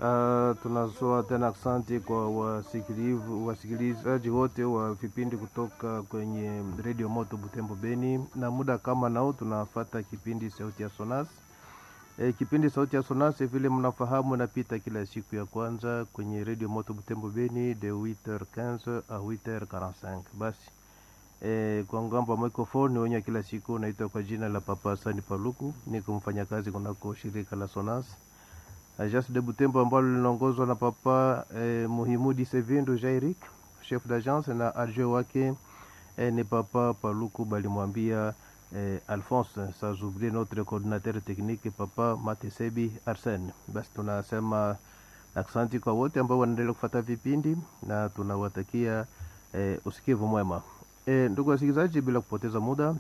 Uh, tunatoa tena asante kwa wasikilivu wasikilizaji wote wa vipindi kutoka kwenye redio moto Butembo Beni, na muda kama nao tunafata kipindi sauti ya Sonas. E, kipindi sauti ya Sonas vile mnafahamu napita kila siku ya kwanza kwenye redio moto Butembo Beni de 8h15 a 8h45. Basi e, kwa ngambo ya microphone wenye kila siku naitwa kwa jina la Papa Sani Paluku, niko mfanyakazi kunako shirika la Sonas Agence de Butembo ambalo linaongozwa na papa eh, Muhimudi Sevindo Jairik, chef d'agence na adjoint wake eh, ni papa Paluku balimwambia eh, Alphonse Sazubri, notre coordinateur technique papa Matesebi Arsene. Basi tunasema aksanti kwa wote ambao wanaendelea kufuata vipindi na tunawatakia eh, usikivu mwema. Eh, ndugu wasikilizaji, bila kupoteza muda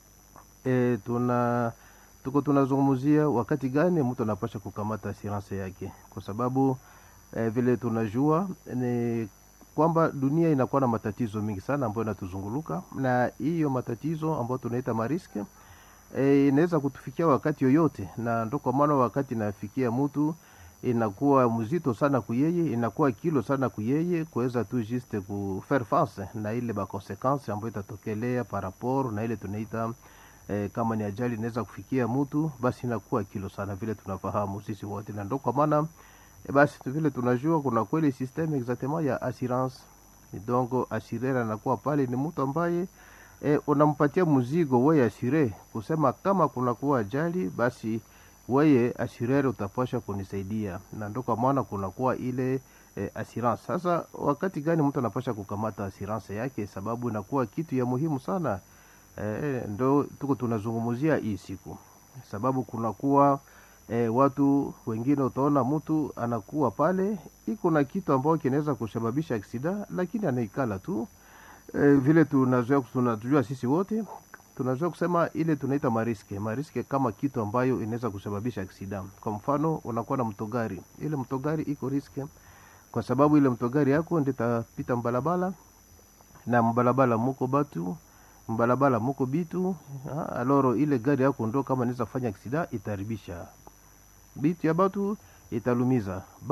eh, tuna tuko tunazungumzia wakati gani mtu anapasha kukamata assurance yake, kwa sababu eh, vile tunajua ni kwamba dunia inakuwa na matatizo mingi sana ambayo inatuzunguluka, na hiyo matatizo ambayo tunaita mariske eh, inaweza kutufikia wakati yoyote, na ndo kwa maana wakati inafikia mtu inakuwa mzito sana kuyeye, inakuwa kilo sana kuyeye kuweza tu juste ku faire face na ile ba consequence ambayo itatokelea par rapport na ile tunaita E, kama ni ajali inaweza kufikia mtu basi inakuwa kilo sana, vile tunafahamu sisi wote, na ndo kwa maana e, basi vile tunajua kuna kweli systeme exactement ya assurance. Donc assureur anakuwa pale ni mtu ambaye e, unampatia mzigo wewe asure, kusema kama kuna kuwa ajali basi wewe assureur utapasha kunisaidia, na ndo kwa maana kunakuwa ile e, assurance. Sasa wakati gani mtu anapasha kukamata assurance yake? Sababu inakuwa kitu ya muhimu sana. E, ndo tuko tunazungumzia hii siku, sababu kunakuwa e, watu wengine, utaona mtu anakuwa pale iko na kitu ambao kinaweza kusababisha aksida, lakini anaikala tu e, vile tunazoea tunajua sisi wote tunazoea kusema ile tunaita mariske mariske, kama kitu ambayo inaweza kusababisha aksida. Kwa mfano unakuwa na mtogari, ile mtogari iko riske kwa sababu ile mtogari yako ndio itapita mbalabala na mbalabala muko batu mbalabala muko bitu ha, aloro ile gari yako ndo kama inaweza fanya aksida itaribisha bitu ya batu italumiza